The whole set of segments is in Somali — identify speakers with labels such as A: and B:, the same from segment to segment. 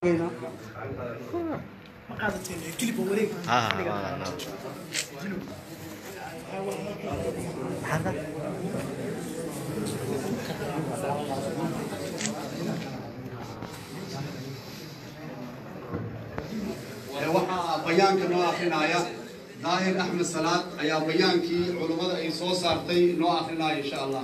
A: waxaa bayaanka noo akrinaya daahir axmed salaad ayaa bayaankii culummada ay soo saartay noo akrinaya insha allah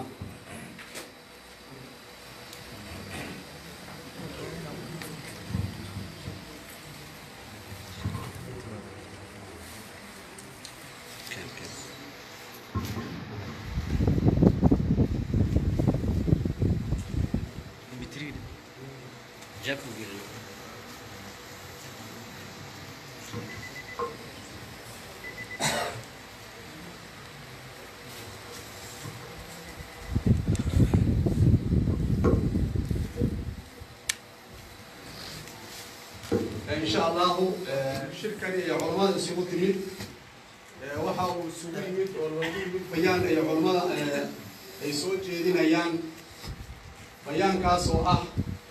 A: إن شاء الله shirkani iyo culammada isugu timid waxa uu isugu yimid oo loogu yimid bayaan ay culammada ay soo jeedinayaan bayaankaas oo ah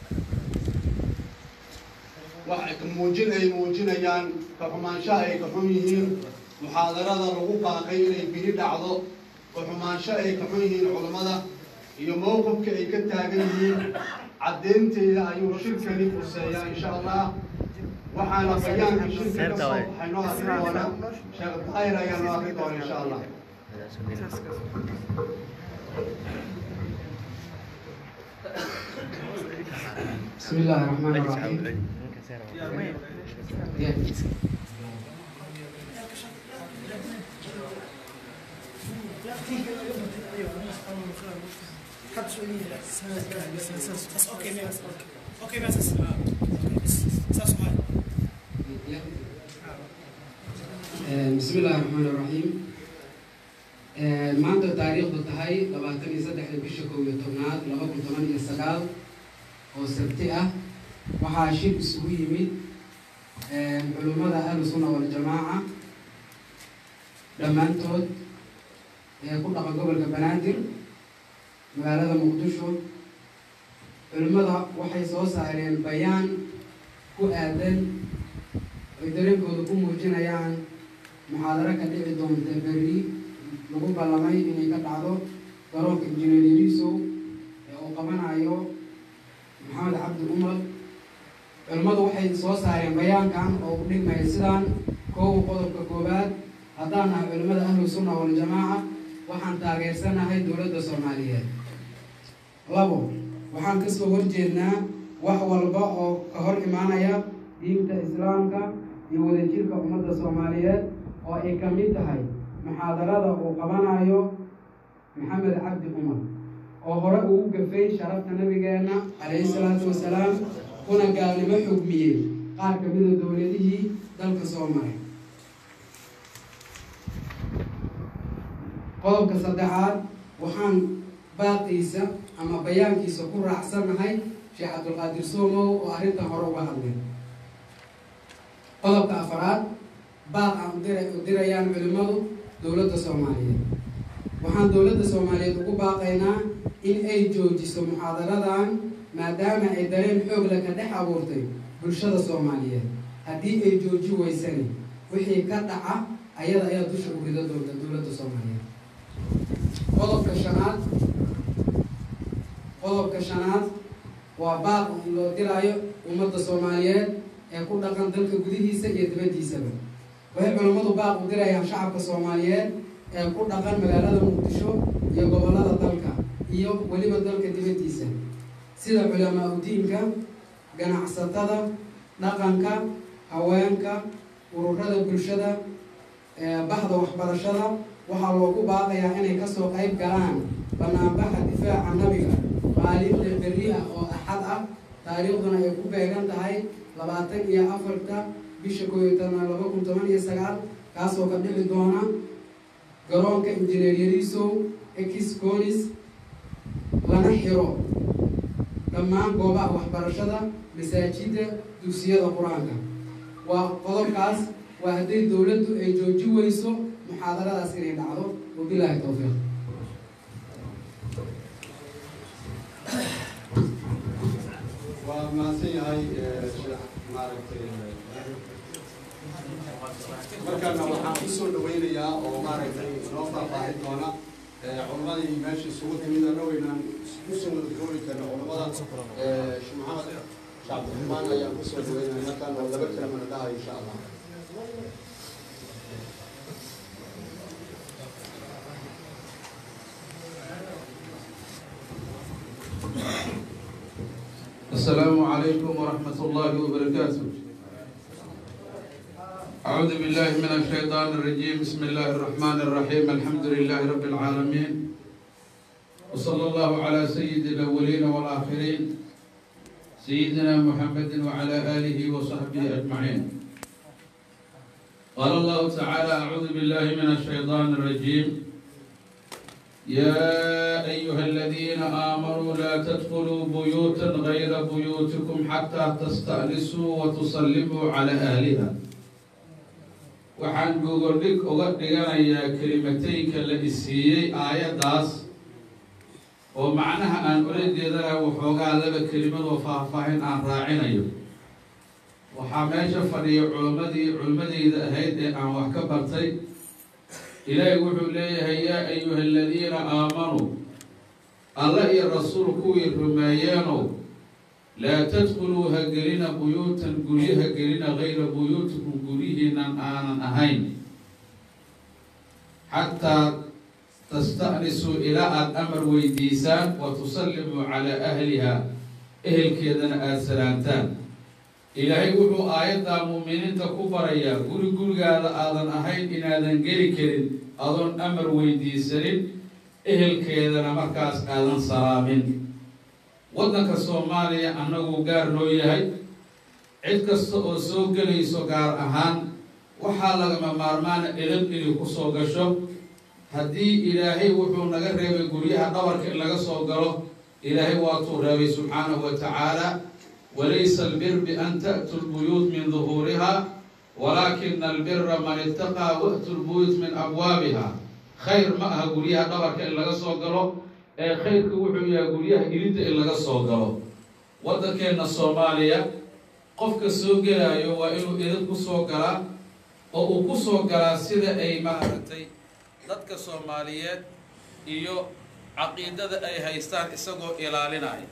A: wax muujin ay muujinayaan ka xumaanshaha ay ka xun yihiin muxaadarada lagu baaqay inay bini dhacdo ka xumaansho ay ka xun yihiin culammada iyo mowqifka ay ka taagan yihiin caddeynteeda ayuu shirkani quseeyaa insha allah waxaana bayaanka shirka ka soo baxay noo akri doona sheekh daahir ayaa noo akri doona insha allah
B: بسم الله الرحمن الرحيم بسم الله الرحمن الرحيم maanta taariikhdu tahay labaatan iyo saddexda bisha kow iyo tobnaad laba kun toban iyo sagaal oo sabti ah waxaa shir isugu yimid culummada ahlu sunna waljamaaca dhammaantood ee ku dhaqa gobolka banaadir magaalada muqdisho culimmada waxay soo saareen bayaan ku aadan ay dareenkooda ku muujinayaan muxaadaro ka dhici doonta berri lagu ballamay inay ka dhacdo garoonka injineer yariisow ee uu qabanayo maxamed cabdi umar culimmadu waxay soo saareen bayaankan oo u dhigmaya sidaan koowa qodobka koowaad haddaan nahay culimmada ahlu sunna waljamaaca waxaan taageersanahay dowladda soomaaliyeed labo waxaan kasoo horjeednaa wax walba oo ka hor imaanaya diinta islaamka iyo wadajirka ummadda soomaaliyeed oo ay ka mid tahay muxaadarada uu qabanayo maxamed cabdi umar oo hore ugu gafay sharafta nabigeena calayhi salaatu wasalaam kuna gaalnimo xugmiyey qaar ka mida dowladihii dalka soo maray qodobka saddexaad waxaan baaqiisa ama bayaankiisa ku raacsanahay sheekh cabdulqaadir soomow oo arrintan hore uga hadlay qodobka afaraad baaq aan udira u dirayaan culimmadu dowladda soomaaliyeed waxaan dowladda soomaaliyeed ugu baaqaynaa in ay joojiso muxaadaradan maadaama ay dareen xoogla ka dhex abuurtay bulshada soomaaliyeed haddii ay jooji weysani wixii ka dhaca ayada ayaa dusha u rida doonta dowladda soomaaliyeed qodobka shanaad qodobka shanaad waa baaq in loo diraayo ummadda soomaaliyeed ee ku dhaqan dalka gudihiisa iyo dibaddiisaba waxay culammadu baaq u dirayaan shacabka soomaaliyeed ee ku dhaqan magaalada muqdisho iyo gobollada dalka iyo weliba dalka dibaddiisa sida culamaa udiinka ganacsatada dhaqanka haweenka ururada bulshada bahda waxbarashada waxaa loogu baaqayaa inay kasoo qayb galaan banaanbaxa difaaca nabiga maalinta berri ah oo axad ah taariikhduna ay ku beegan tahay labaatan iyo afarta bisha koob iyo tobnaad laba kun toban iyo sagaal kaasoo ka dhici doona garoonka injineer yariisow ex conis lana xiro dhammaan goobaha waxbarashada masaajidda dugsiyada qur-aanka waa qodobkaas waa hadday dowladdu ay jooji weyso muxaadaradaas inay dhacdo wabilaahi towfiiq
A: waa mahadsan yahay sheekh maaragtay markana waxaan kusoo dhawaynayaa oo maaragtay noo faahfaahin doona culamadii meesha isugu timid anna weynaan kusoo wada koobi karna culamada sheekh maxamed cabdiraxmaan ayaan kusoo dhawaynaya markaan oo laba kalimana dhahayo insha allah
C: السلام عليكم ورحمة الله وبركاته أعوذ بالله من الشيطان الرجيم بسم الله الرحمن الرحيم الحمد لله رب العالمين وصلى الله على سيد الأولين والآخرين سيدنا محمد وعلى آله وصحبه أجمعين قال الله تعالى أعوذ بالله من الشيطان الرجيم يا أيها الذين آمنوا لا تدخلوا بيوتا غير بيوتكم حتى تستأنسوا وتسلموا على أهلها waxaan gogoldhig uga dhiganayaa kelimateynka la isiiyey aayaddaas oo macnaha aan ula jeedana waxoogaa laba kelimadoo faahfaahin aan raacinayo waxaa meesha fadhiya culammadii culimmadeyda ahayd ee aan wax ka bartay ilaahi wuxuu leeyahay yaa ayuha aladiina aamanuu alla iyo rasuul kuwii rumeeyeenow laa tadkuluu ha gelina buyuutan guryo ha gelina gayra buyuutikum guryihiinan aanan ahayn xataa tasta'nisuu ilaa aada amar weydiisaan wa tusallimuu calaa ahliha ehelkeedana aada salaantaan ilaahay wuxuu aayaddaa muuminiinta ku barayaa guri gurigaada aadan ahayn inaadan geli karin adoon amar weydiisanin ehelkeedana markaas aadan salaamin waddanka soomaaliya annaguu gaar noo yahay cid kasta oo soo gelayso gaar ahaan waxaa lagama maarmaana edab inay ku soo gasho haddii ilaahay wuxuu naga reebay guryaha dhabarka in laga soo galo ilaahay waatuu reebay subxaanahu wa tacaala walaysa albir bian ta'tu lbuyuut min duhuuriha walaakina albira man itaqaa wa'tu lbuyuut min abwaabiha khayr ma aha guryaha dhabarka in laga soo galo ee khayrka wuxuu yahay guryaha ilinta in laga soo galo waddankeenna soomaaliya qofka soo gelaayo waa inuu idin ku soo galaa oo uu ku soo galaa sida ay maaragtay dadka soomaaliyeed iyo caqiidada ay haystaan isagoo ilaalinaya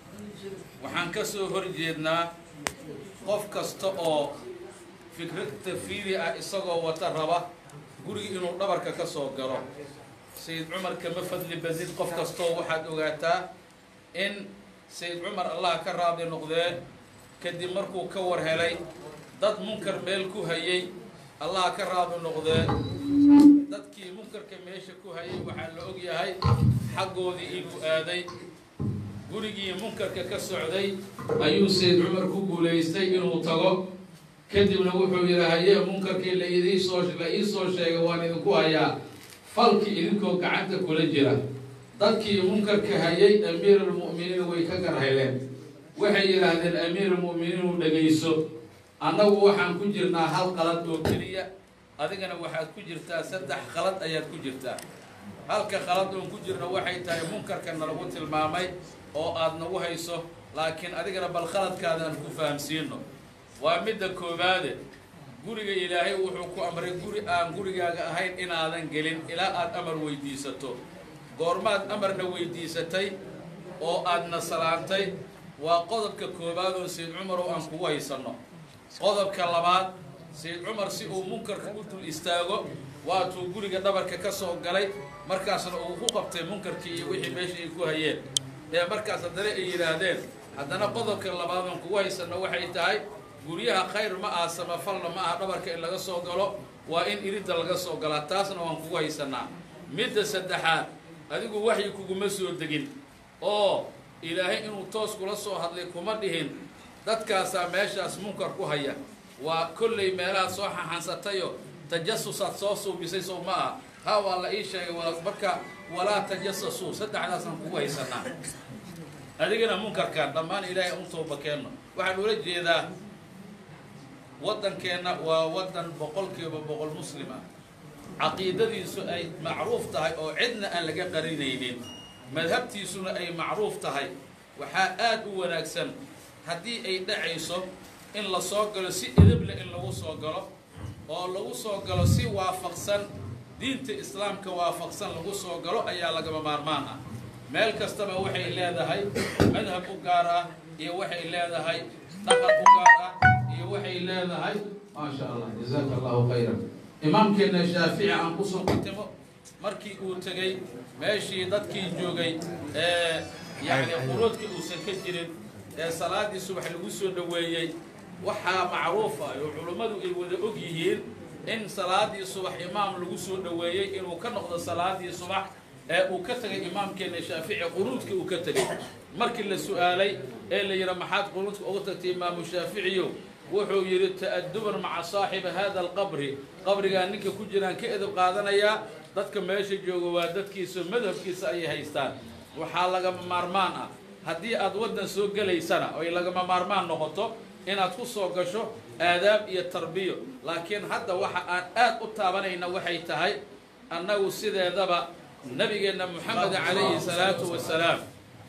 C: waxaan ka soo horjeednaa qof kasta oo fikrad tafiidi ah isagoo wata raba guriga inuu dhabarka ka soo galo sayid cumar kama fadli basid qof kastoo waxaad ogaataa in sayid cumar allah ka raadi noqdee kadib markuu ka war helay dad munkar meel ku hayay allah ka raadi noqdee dadkii munkarka meesha ku hayay waxaa la og yahay xaggoodii inuu aaday gurigii munkarka ka socday ayuu sayid cumar ku guulaystay inuu tago kadibna wuxuu yidhi hayee munkarkii la idiisoo la iisoo sheegay waan idinku hayaa falkii idinkoo gacanta kula jira dadkii munkarka hayay amiiralmu'miniin way ka garhayleen waxay yidhaahdeen amiiralmu'miniin u dhegayso annagu waxaan ku jirnaa hal qalad oo keliya adigana waxaad ku jirtaa saddex qalad ayaad ku jirtaa halka qalad oon ku jirno waxay tahay munkarka nalagu tilmaamay oo aada nagu hayso laakiin adigana bal khaladkaada aan ku fahamsiino waa midda koowaade guriga ilaahay wuxuu ku amray guri aan gurigaaga ahayn inaadan gelin ilaa aada amar weydiisato goormaad amarna weydiisatay oo aadna salaantay waa qodobka koowaad oo sayid cumar oo aan kugu haysanno qodobka labaad sayid cumar si uu munkarka u dul istaago waatuu guriga dhabarka ka soo galay markaasna uu ku qabtay munkarkii iyo wixii meesha ay ku hayeen ee markaas haddana ay yidhaahdeen haddana qodobka labaad oon kugu haysanno waxay tahay guryaha khayr ma aha samafalna ma aha dhabarka in laga soo galo waa in iridda laga soo galaa taasna waan kugu haysanaa midda saddexaad adigu waxyi kuguma soo degin oo ilaahay inuu toos kula soo hadlay kuma dhihin dadkaasaa meeshaas munkar ku haya waa kollay meelaha soo xaxansatayo tajasusaad soo suubisay sow ma ah ha waa la ii sheegay marka walaa tajasasuu saddexdaasaan kugu haysanaa adigana munkarkaan dhammaan ilaahay un tooba keenno waxaan ula jeedaa waddankeenna waa waddan boqolkiiba boqol muslim ah caqiidadiisu ay macruuf tahay oo cidna aan laga qarinaynin madhabtiisuna ay macruuf tahay waxaa aada u wanaagsan haddii ay dhacayso in la soo galo si edeble in lagu soo galo oo lagu soo galo si waafaqsan diinta islaamka waafaqsan lagu soo galo ayaa lagama maarmaan ah meel kastaba waxay leedahay madhab u gaar ah iyo waxay leedahay dhaqan u gaar ah iyo waxay leedahay maasha allah jazaaka allahu khayran imaamkeena shaafici aan kusoo qatimo markii uu tegey meeshii dadkii joogay ee yacni qunuudka uusan ka jirin ee salaadii subax lagu soo dhoweeyey waxaa macruuf ah oo culummadu ay wada og yihiin in salaadii subax imaam lagu soo dhoweeyey inuu ka noqdo salaadii subax ee uu ka tegay imaamkeena shaafici qunuudkii uu ka tegey markii la su-aalay ee la yidhi maxaad qunuudka uga tagtay imaamu shaaficiyo wuxuu yidhi ta'aduban maca saaxibi hada alqabri qabrigaa ninka ku jiraan ka edab qaadanayaa dadka meesha jooga waa dadkiisa madhabkiisa ayay haystaan waxaa lagama maarmaan ah haddii aad waddan soo gelaysana oy lagama maarmaan noqoto inaad ku soo gasho aadaab iyo tarbiyo laakiin hadda waxa aan aad u taabanayna waxay tahay annagu sideedaba nabigeenna moxamed calayhi salaatu wasalaam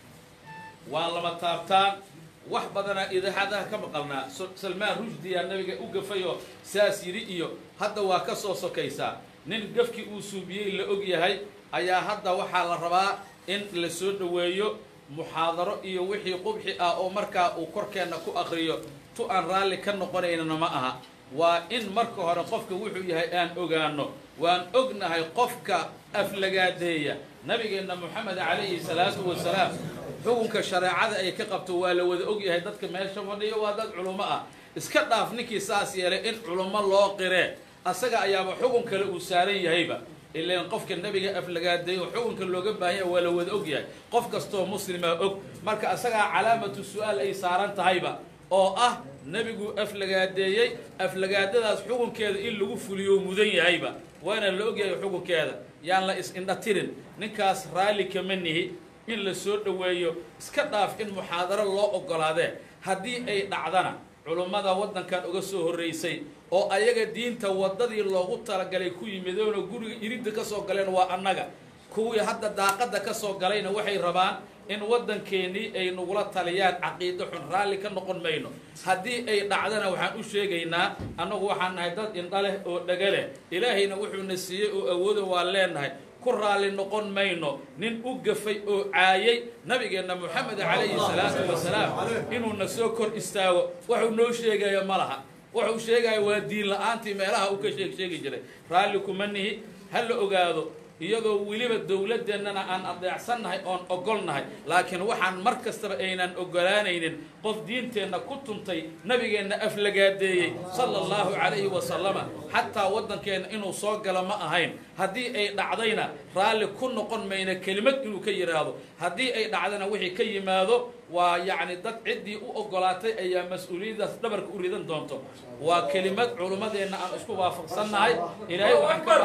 C: waa lama taabtaan wax badanaa idaacadaha ka maqalnaa salmaan rushdiyaa nabiga u gafayoo saas yidhi iyo hadda waa ka soo sokaysaa nin gafkii uu suubiyey la og yahay ayaa hadda waxaa la rabaa in la soo dhoweeyo muxaadaro iyo wixii qubxi ah oo markaa uu korkeenna ku akriyo tu aan raalli ka noqonaynana ma aha waa in marka hore qofka wuxuu yahay aan ogaano waan ognahay qofka aflagaadeeya nabigeenna moxamed calayhi salaatu wasalaam xukunka shareecada ay ka qabto waa la wada og yahay dadka meesha fadhiyo waa dad culummo ah iska dhaaf ninkii saas yeelay in culummo loo qiree asaga ayaaba xukun kale uu saaran yahayba ilaan qofka nebiga aflagaadeeyo xukunka looga baahanya waa la wada og yahay qof kastoo muslima og marka asagaa calaamatu su-aal ay saaran tahayba oo ah nebigu aflagaadeeyey aflagaadadaas xukunkeeda in lagu fuliyo mudan yahayba waana la og yahay xukunkeeda yaan la is-indhatirin ninkaas raalli kama nihi in la soo dhoweeyo iska dhaaf in muxaadaro loo oggolaadee haddii ay dhacdana culummada waddankan uga soo horraysay oo ayaga diinta waddadii loogu talagalay ku yimidoona guriga iridda ka soo galeen waa annaga kuwii hadda daaqadda ka soo galayna waxay rabaan in waddankeennii ay nagula taliyaan caqiido xun raalli ka noqon mayno haddii ay dhacdana waxaan u sheegaynaa annagu waxaan nahay dad indha leh oo dhega leh ilaahayna wuxuuna siiyey oo awooda waa leenahay ku raalli noqon mayno nin u gafay oo caayay nabigeenna moxamed calayhi salaatu wasalaam inuuna soo kor istaago waxuu noo sheegaya ma laha wuxuu sheegaya waa diin la-aantii meelaha uu ka sheeg sheegi jiray raalli kuma nihi ha la ogaado iyadoo weliba dowladdeennana aan adeecsannahay oon ogolnahay laakiin waxaan mar kastaba aynan ogolaanaynin qof diinteenna ku tuntay nabigeenna aflagaadeeyey sala allahu calayhi wasalama xataa waddankeenna inuu soo galo ma ahayn haddii ay dhacdayna raalli ku noqon mayna kelimad inuu ka yidhaahdo haddii ay dhacdana wixii ka yimaado waa yacni dad ciddii u oggolaatay ayaa mas-uuliyaddaas dhabarka u ridan doonto waa kelimad culummadeenna aan isku waafaqsannahay ilaahay waxaan ka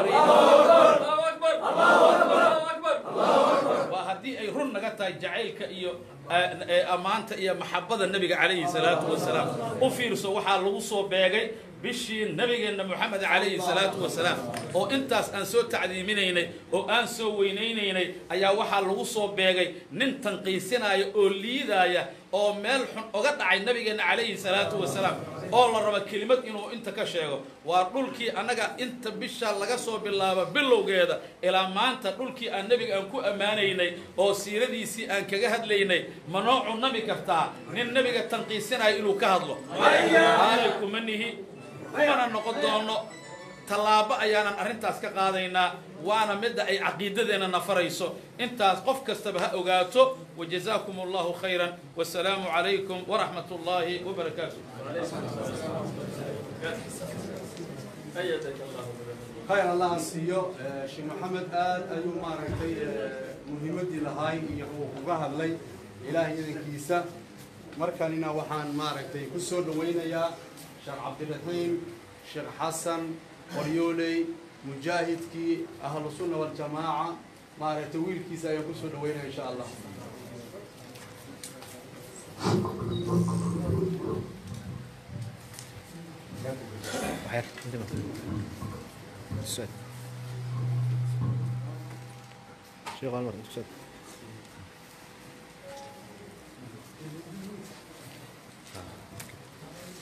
C: waa haddii ay run naga tahay jacaylka iyo ammaanta iyo maxabada nebiga calayhi salaatu wasalaam u fiirso waxaa lagu soo beegay bishii nabigeenna moxamed calayhi salaatu wasalaam oo intaas aan soo tacdiiminaynay oo aan soo weynaynaynay ayaa waxaa lagu soo beegay nin tanqiisinaya oo liidaaya oo meel xun oga dhacay nabigeenna calayhi salaatu wasalaam oo la raba kelimad inuu inta ka sheego waa dhulkii annaga inta bisha laga soo bilaabo bilowgeeda ilaa maanta dhulkii aan nebiga aan ku ammaanaynay oo siiradiisii aan kaga hadlaynay ma noo cunami kartaa nin nebiga tanqiisinaya inuu ka hadlo aali kuma nihi kumana noqon doono tallaabo ayaanan arrintaas ka qaadaynaa waana midda ay caqiidadeenna nafarayso intaas qof kastaba ha ogaato wajazaakum allahu khayran wasalaamu calaykum waraxmat ullaahi wabarakaatu
A: khayr allah aan siiyo sheekh maxamed aad ayuu maaragtay muhiimaddii lahaay iyo uu uga hadlay ilaahay idankiisa markanina waxaan maaragtay ku soo dhawaynayaa sheekh cabdiraxiim sheekh xasan qoryooley mujaahidkii ahlu sunna waljamaaca maaragtay wiilkiisa ayaan kusoo dhaweynaya insha allah
D: شيخ عمر تسد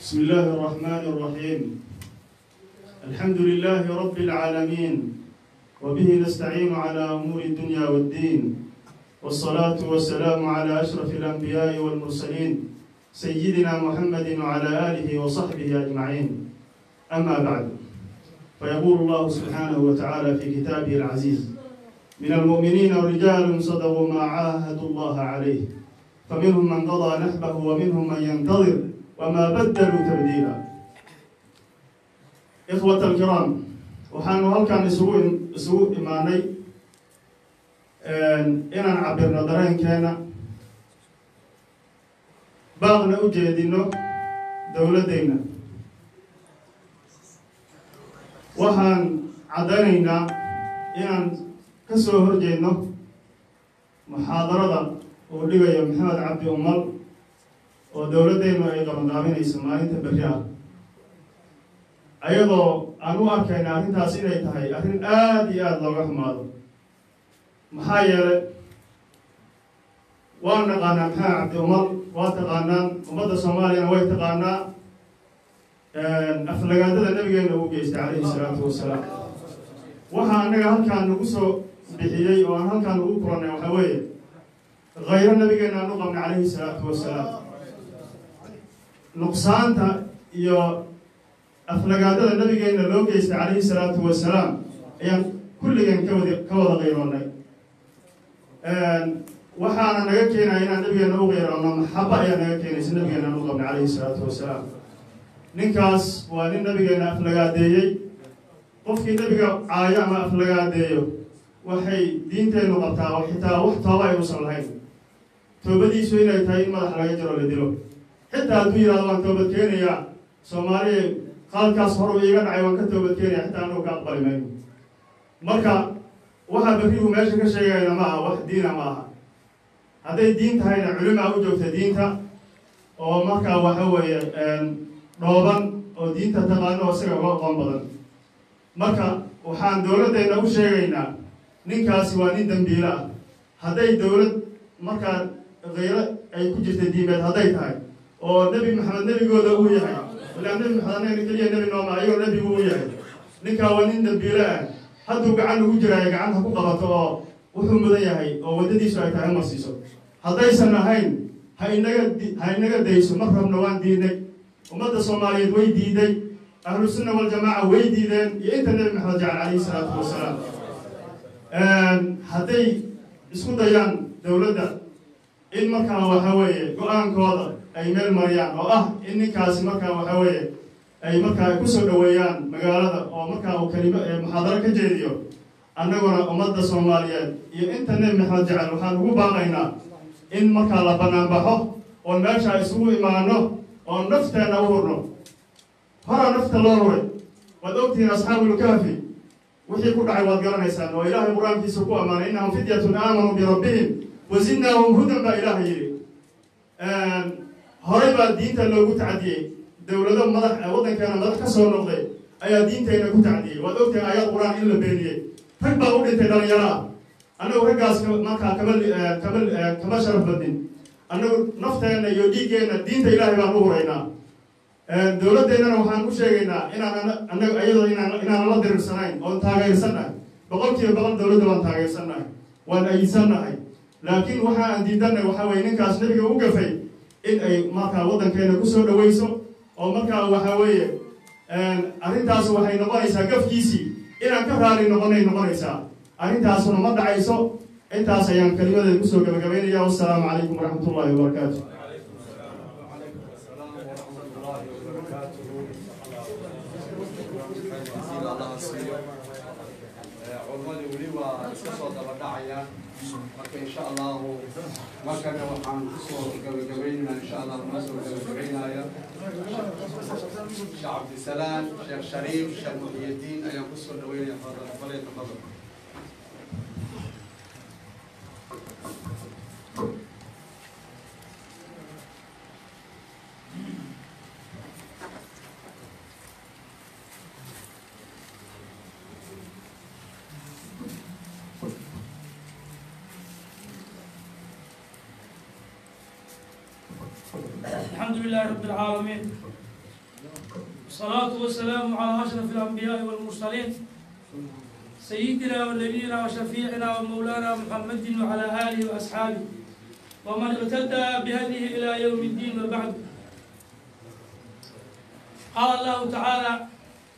E: بسم الله الرحمن الرحيم الحمد لله رب العالمين وبه نستعين على أمور الدنيا والدين والصلاة والسلام على أشرف الأنبياء والمرسلين سيدنا محمد وعلى آله وصحبه أجمعين أما بعد فيقول الله سبحانه وتعالى في كتابه العزيز من المؤمنين رجال صدقوا ما عاهدوا الله عليه فمنهم من قضى نحبه ومنهم من ينتظر وما بدلوا تبديلا إخوة الكرام waxaanu halkan isugu isugu imaanay inaan cabirno dareenkeena baaqna u jeedino dowladdeenna waxaan caddaynaynaa inaan ka soo horjeedno muxaadarada uu dhigayo maxamed cabdi umal oo dowladdeennu ay qabanqaabinayso maalinta berri ah ayadoo aan u arkayna arrintaas inay tahay arrin aada iyo aada looga xumaado maxaa yeelay waan naqaanaa maxamed cabdi umal waa taqaanaan ummadda soomaaliyana way taqaanaa aflagaadada nabigeena uu geystay calayhi salaatu wasalaam waxaa annaga halkaan nagu soo bixiyey oo aan halkaan ugu kulannay waxaa weeye khayro nabigeena aan u qabnay calayhi salaatu wasalaam nuqsaanta iyo aflagaadada nabigeena loo geystay calayhi salaatu wasalaam ayaan kulligeen ka wada ka wada qayroonnay waxaana naga keenaya inaan nabigeena u qayroonno maxaba ayaa naga keenaysa nabigeena aan u qabnay calayhi salaatu wasalaam ninkaas waa nin nabigeena aflagaadeeyey qofkii nabiga caayo ama aflagaadeeyo waxay diinteennu qabtaa oo xitaa wax tooba ay usan lahayn toobadiisu inay tahay in madax laga jiro la dilo xitaa hadduu yidhahdo waan toobad keenayaa soomaaliya qaladkaas horu iiga dhacay waan ka toobad keenaya xitaa anagu ka aqbali mayno marka waxaa berrigu meesha ka sheegayna ma aha wax diina ma aha hadday diin tahayna culimaa u joogta diinta oo markaa waxa weeye dhooban oo diinta taqaano oo isaga uga aqoon badan marka waxaan dowladdeenna u sheegaynaa ninkaasi waa nin dembiile ah hadday dowlad markaa khayro ay ku jirta diimeed hadday tahay oo nebi maxamed nebigooda uu yahay ilaa nebi maxamed anaga keliya nebi nooma ayagoo nebigu uu yahay ninkaa waa nin dembiile ah hadduu gacan ugu jiraayo gacanta ku qabato oo wuxuu mudan yahay oo waddadiisu ay tahay marsiiso haddaysan ahayn ha inaga ha inaga dayso mar rabna waan diidnay ummadda soomaaliyeed way diiday ahlu sunna waljamaaca way diideen iyo inta nebi maxamed jecel calayhi salaatu wasalaam hadday isku dayaan dowladda in markaa waxa weeye go-aankooda ay meel mariyaan oo ah in ninkaasi markaa waxa weeye ay markaa kusoo dhaweeyaan magaalada oo markaa uu kelimo muxaadaro ka jeediyo annaguna ummadda soomaaliyeed iyo inta nebi maxamed jecel waxaan ugu baaqaynaa in markaa la banaanbaxo oon meesha isugu imaano oon nafteenna u hurno horaa nafta loo huray waad ogtihiin asxaabulkahfi wixii ku dhacay waad garanaysaan oo ilaahay qur-aankiisa ku ammaanay innahum fidyatun aamanuu birabbihim wasidnaahum hudan baa ilaahay yidhi horay baa diinta loogu tacdiyey dowlado madax waddankeena madax ka soo noqday ayaa diintayna ku tacdiyey waad ogtihiin aayad qur-aan in la beeniyey rag baa u dhintay dhalinyaro ah annagu raggaas markaa kama kama kama sharaf badnin annagu nafteenna iyo dhiiggeenna diinta ilaahay baan u huraynaa dowladdeennana waxaan u sheegaynaa inaan annaga iyadoo inaan inaan la diriirsanayn oon taageersannahay boqol kiiba boqol dowladda waan taageersannahay waan ayidsannahay laakiin waxa aan diidanay waxaa weye ninkaas nebiga u gafay in ay markaa waddankeena kusoo dhawayso oo markaa waxaa weeye arrintaas waxay noqonaysaa gafkiisii inaan ka raali noqonay noqonaysaa arrintaasuna ma dhacayso intaas ayaan kelimadeeda kusoo gabagabaynaya wassalaamu calaykum waraxmat ullahi wabarakaatu
A: culmadii weli waa iska soo daba dhacayaan marka insha allahu markana waxaan kusoo gabagabaynaynaa insha allah noo soo gabagabaynaya sheekh cabdisalaam sheekh shariif sheekh muxiyadiin ayaan kusoo dhaweynaya fadal falay tafadal
F: الحمد لله رب العالمين والصلاة والسلام على أشرف الأنبياء والمرسلين سيدنا ونبينا وشفيعنا ومولانا محمد وعلى آله وأصحابه ومن اهتدى بهديه إلى يوم الدين وبعد قال الله تعالى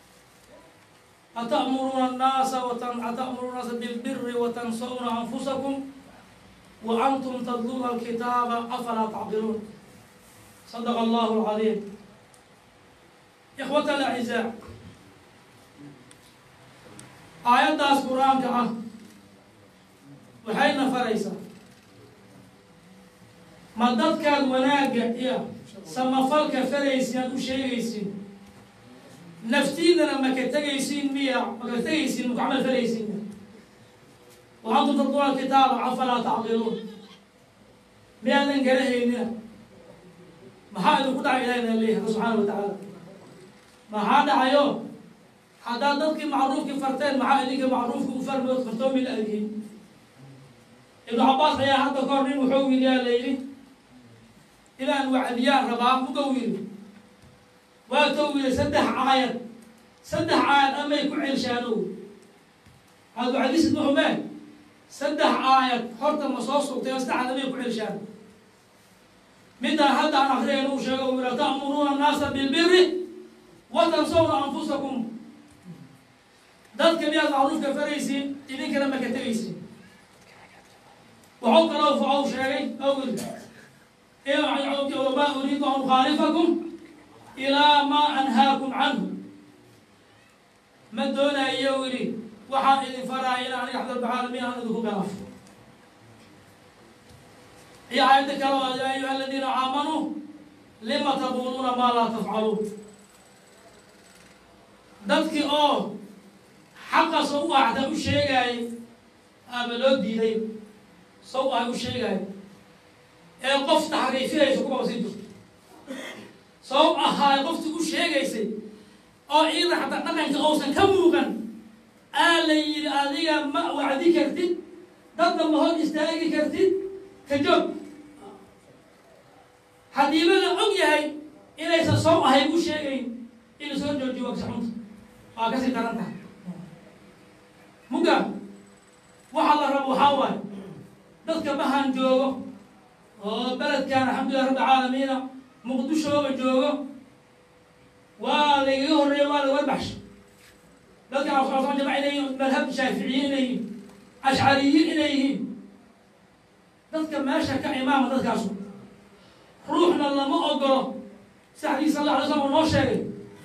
F: أتأمرون الناس وتن... أتأمرون الناس بالبر وتنسون أنفسكم وأنتم تتلون الكتاب أفلا تعقلون صدق الله العظيم إخوة الأعزاء aayaddaas qur-aanka ah waxayna faraysaa ma dadkaad wanaagga iyo samafalka faraysiin u sheegaysiin naftiinana maka tegaysiin miya maka tegaysiin maka camal falaysiin wa antum tatluuna kitaaba afalaa tacqiluun miyaadan garahaynina maxaa idinku dhacay ilahina leeyahay subxaana wa tacaala maxaa dhacayo haddaad dadkii macruufkii farteen maxaa idinka macruufka u farmood fartoomi la adgiin ibnu cabaas ayaa hadda kahor nin wuxuu yidhi la yidhi inaan wacdiyaa rabaa mugow yidhi waatou yidhi saddex aayad saddex aayad amay ku celshaanow aad wacdisid muxumee saddex aayad horta ma soo sugtay oo saddexaad amay ku celshaan midaan hadda aan akriyayna uu sheego uu yidhi ta'muruuna annaasa bilbiri wa tansawna anfusakum dadka miyaad macruufka faraysiin idinkana maka tegaysiin waxuu kaloo facow sheegay awil wamaa uriidu an ukhaalifakum ilaa maa anhaakum canhu ma doonayo yidhi waxaan idin faraaya in aniga axdalbaxaalamiin aan idinku galaafo iyo aayadda kale oo yaa ayuha aladiina aamanuu lima taquuluuna maa laa tafcaluun dadkii oo xaqa sow ahda u sheegaayay ama loo diiday sow ah u sheegaayo ee qof taxriifinaysa kuwa sii jirto sow ahaay qofti u sheegaysay oo ciida xataa dhaqanka uusan ka muuqan aa la yidhi adiga ma wacdi kartid dadna ma hor istaagi kartid ka joog haddiiba la og yahay inaysan sow ahay u sheegayn in soo joojiyo waksa xunta waa kasii daran tahay muga waxaa la rabo waxaa waaye dadka mahan joogo oo beledkan alxamdulilah rabbi caalamiina muqdishooga joogo waa lagaga horreeya waa laga warbaxsha dadka afsama jamac inay yihiin madhab shaaficiyiin inay yihiin ashcariyiin inay yihiin dadka meesha ka imaama dadkaasu ruuxna lama ogolo saxdii sal alla alay slam uu noo sheegay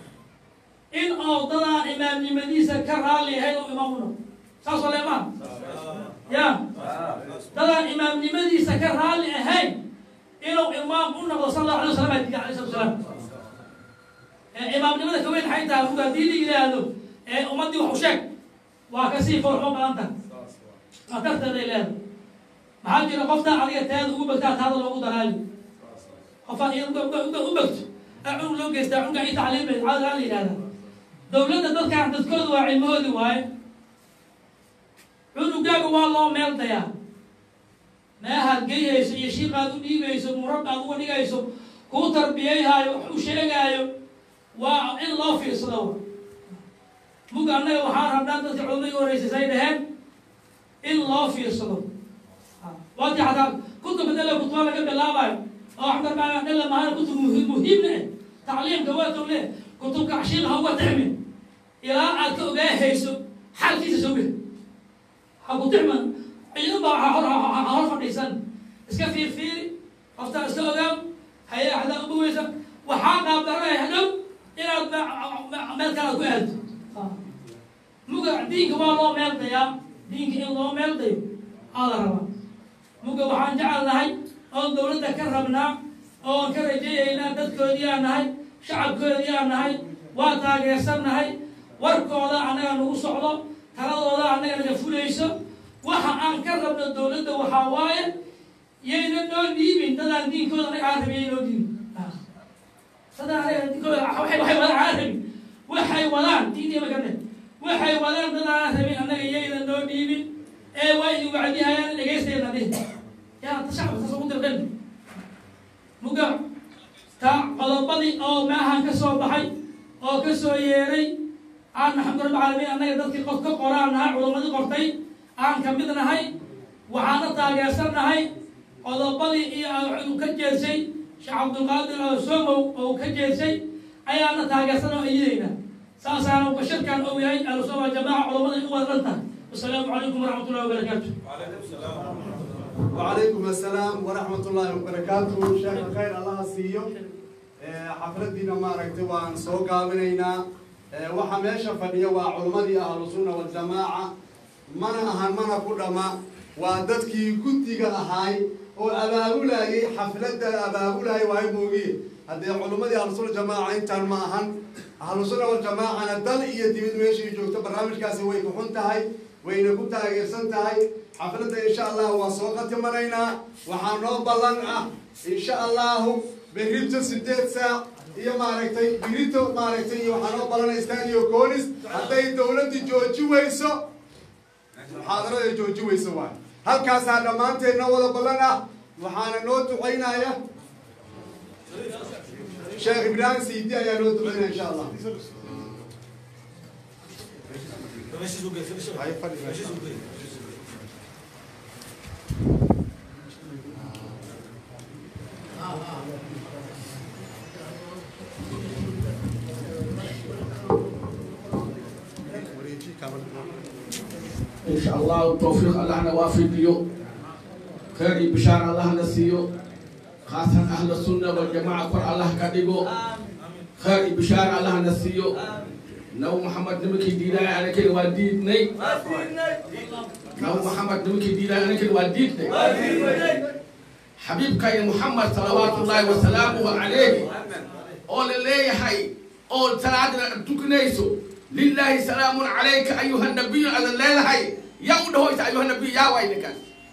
F: in oo dadaan imaamnimadiisa ka raalli ahayn oo imaam u noqdo saas oo leemaan ya dadaan imaamnimadiisa ka raalli ahayn inuu imaam u noqdo sal allahu alay wasalam aa diiday alay salatu salaam imaamnimada kaweyn maxay tahay ruga haddii la yidhaahdo ee ummaddii wax u sheeg waa kasii foolxumo badan tahay khatarteeday leedahay maxaa jira qoftaa adiga teeda ugu begtaa taada loogu daraali qofaan iya u begto cunug loo geystaa cunuga i tacliimay cadaa la yidhahda dawladda dadkaan dadkooda waa cilmahoodi waaye cunugaaga waa loo meel dayaa meehaad geyhayso iyo shiiqaad u dhiibayso murabbaad uga dhigayso kuu tarbiyayhaayo wax u sheegaayo waa in loo fiirsado muga annaga waxaan rabnaa dadka culimadii horreysay say dhaheen in loo fiirsado waati xataa kutub dala kutuba laga bilaabayo oo axmar baa dhalla mahana kutub muhiim muhiimna eh tacliimka waa towle kutubka cashiiqa ha uga tixmin ilaa aad ka ogaahayso xalkiisa soo gel ha ku tixman ciidan baa ha hor ha hor fadhiisan iska fiirfiiri qoftaa iska ogaam haye axdaa ubaweysa waxaa qaabdaranaya hadhow inaad meel kalaad ku aado muga diinka waa loo meel dayaa diinka in loo meel dayo aada rabaa muga waxaan jecel nahay oon dawladda ka rabnaa oon ka rajeeyaynaa dadkoodii aan nahay shacabkoodii aan nahay waa taageersan nahay warkooda annaga nagu socdo taladooda annaga naga fulayso waxa aan ka rabno dawladda waxaa waaye yayna noo dhiibin dadaan diinkooda anaga aan rabin yay noo dhiibin dadaan anaga diinkooda waxay waxay wadaan aan rabin waxay wadaan diintii ma garne waxay wadaan dadaan aan rabin annaga yayna noo dhiibin ee waa idin wacdihayaan dhegaysteena dhih yaa ta shacabka taas ugu dirqen muga ta qodobadii oo maahan ka soo baxay oo ka soo yeeray aan maxamed rabbi caalamiin annaga dadkii qof ka qoraan nahay culammadii qortay aan ka mid nahay waxaana taageersan nahay qodobadii iyo uu ka jeedsay sheekh cabdulqaadir somow oo ka jeedsay ayaana taageersan oo ayidayna saasaana bashirkan ou yahay ahlusuna jamaaca culamada in wada dhan tahay wasalaamu calaykum waraxmat ullahi wabarakaatu
A: وعليكم السلام ورحمة الله وبركاته شيخ خير الله سيو حفلتنا ما ركتب عن سوق منينا وحميشة فنية وعلماء أهل السنة والجماعة من أهل من كل ما ودتكي كنت هاي وأباولاي حفلة أباولاي وهي موجي هذه علماء أهل السنة والجماعة إنت ما أهل أهل السنة والجماعة أنا دل إيدي من ماشي جوكت برنامج كاسي وين كنت هاي وين كنت هاي هاي xafladda insha allahu waa soo qatimanaynaa waxaa noo ballan ah insha allahu berrito sideed saac iyo maaragtay birito maaragtay iyo waxaa noo ballanay stadio conis hadday dowladda jooji weyso muxaadarada jooji weyso waay halkaasaa dhammaanteed noo wada ballan ah waxaana noo ducaynaya sheekh ibraahim siidi ayaa noo ducaynaya insha allah
G: إن شاء الله التوفيق الله نوافقه خير بشار الله نسيه خاصة أهل السنة والجماعة قر الله كديجو خير بشار الله نسيه نو محمد نمكي دينا أنا كل وديد ني نو محمد نمكي دينا أنا كل وديد ني حبيب كاي محمد صلوات الله وسلامه عليه أول اللي هاي أول ثلاثة تكنيسو لله سلام عليك أيها النبي هذا الليل هاي يوده أيها النبي يا وينك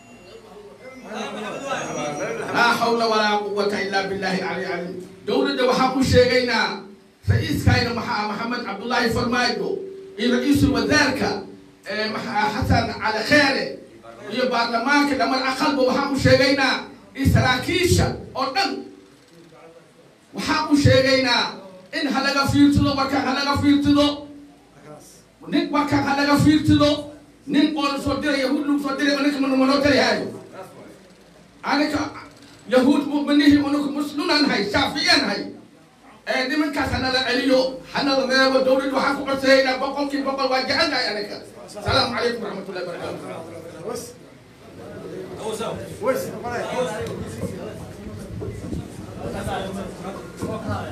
G: لا حول ولا قوة إلا بالله العلي العظيم دولة وحق شيغينا رئيس كاين محمد عبد الله فرمايدو رئيس الوزارة حسن على خيره iyo baarlamaanka dhammaan aqalba waxaan u sheegaynaa in saraakiisha oo dhan waxaan u sheegaynaa in halaga fiirtido markaan halaga fiirtido nin markaan halaga fiirtido nin oo lasoo diray yahuud lagu soo diray anika manoo tarihaayo anika yahuud muminihi unuku muslimaan hay shaafiyaan hay nimankaas hanala celiyo hanala reebo dowlad waxaan ku codsayaynaa boqolkii boqol waa jecelnahay anika asalaamu calaykum waraxmatullahi wabarakaatu